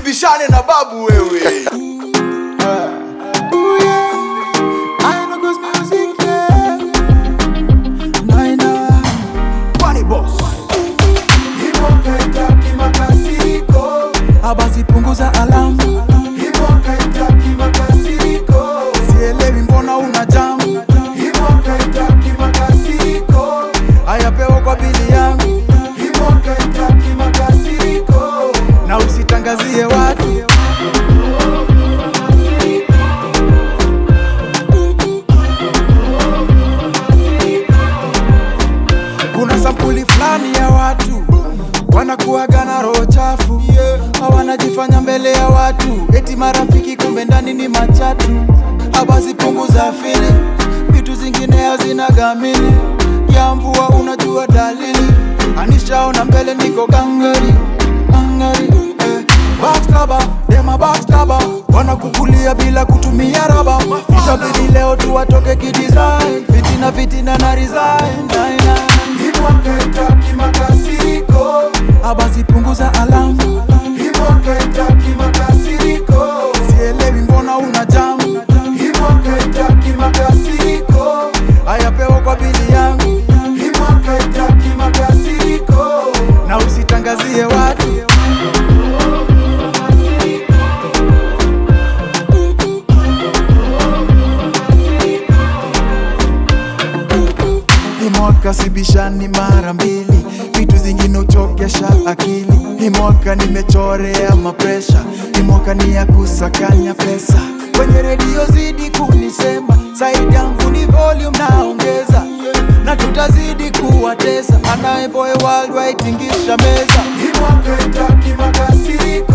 usibishane na babu wewe Kwani boss Abasi punguza alamu, sielewi mbona una jamu. Haya pewa kwa bili yangu, na usitangazie watu. Kuna sampuli fulani ya watu wanakuwaga na roho chafu, hawanajifanya mbele ya watu, eti marafiki, kumbe ndani ni machatu. Abasi punguza fili, vitu zingine hazina gamili ya mvua, unajua dalili. Anishaona mbele niko gangari gangari, eh. Baskaba, dema baskaba, wanakukulia bila kutumia raba. Itabidi leo tu watoke kidesign, fitina fitina na resign, nine, nine. Abasi punguza alamu, sielewi mbona una jamu. Haya pewa kwa bili yangu, na usitangazie watu. Hii mwaka sibishani mara mbili, vitu zingine uchokesha akili. Hii mwaka nimechorea mapresha, hii mwaka ni ya kusakanya pesa. Kwenye redio zidi kunisema, saidi yangu ni volume naongeza, na tutazidi kuwatesa. Anaye boy worldwide tingisha meza,